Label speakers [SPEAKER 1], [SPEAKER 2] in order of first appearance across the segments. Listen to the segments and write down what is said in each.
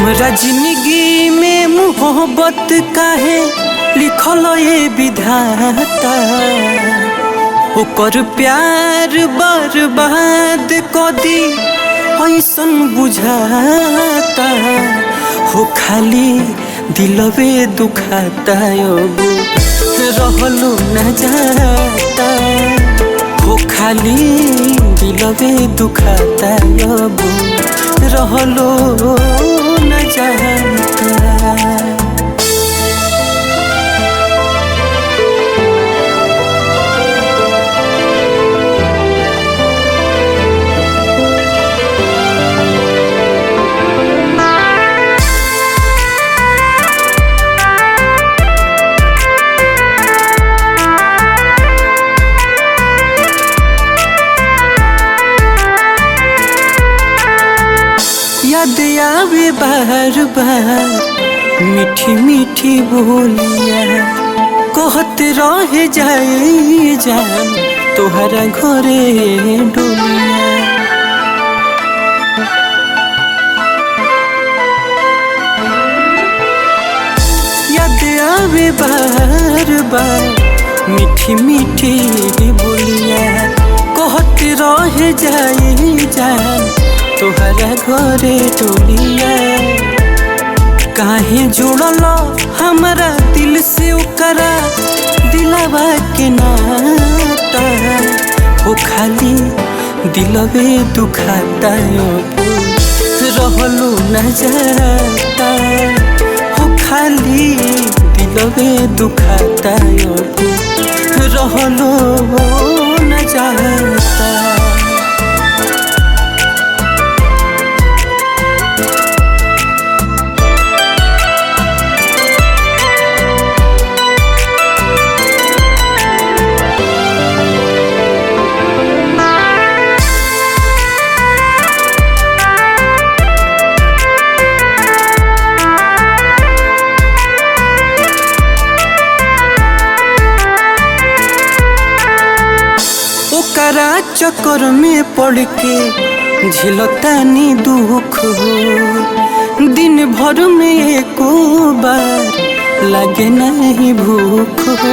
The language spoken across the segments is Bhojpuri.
[SPEAKER 1] हमरा जिंदगी में मोहब्बत काहे लिखल ये विधाता ओकर प्यार बर्बाद क दी ऐसन बुझाता हो खाली दिलवे दुखाता अब रहलो न जाता हो खाली दिलवे दुखाता अब रहलो न जाता याद आवे बार बार मीठी मीठी बोलिया कहत रह जाए जान तोहरा घरे डोलिया याद आवे बार बार मीठी मीठी बोलिया कहत रह जाए जान तोहरा घरे टोलिया काहे जुड़ल हमारा दिल से ओकरा दिलवा के नाता हो खाली दिलवे दुखाता अब रहलो न जाता हो खाली दिलवे दुखाता अब रहलो न जाता ओकरा चक्कर में पड़ के झिलतानी दुख हो दिन भर में एको बार लगे नहीं भूख हो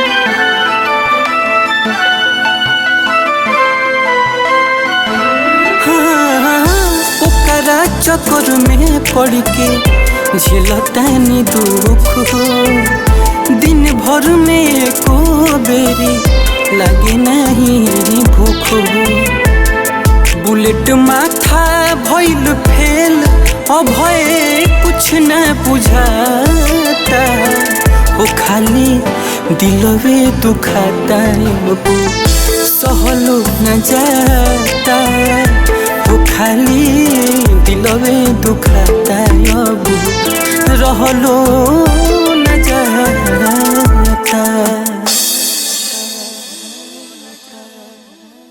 [SPEAKER 1] हाँ, ओकरा चक्कर में पड़ के झिलतानी दुख हो दिन भर में एको बेरी लगे नहीं भूख बुलेट माथा भइल फेल अभय कुछ न बुझाता हो खाली दिलवे दुखाता अब सहलो न जाता हो खाली दिलवे दुखाता अब रहलो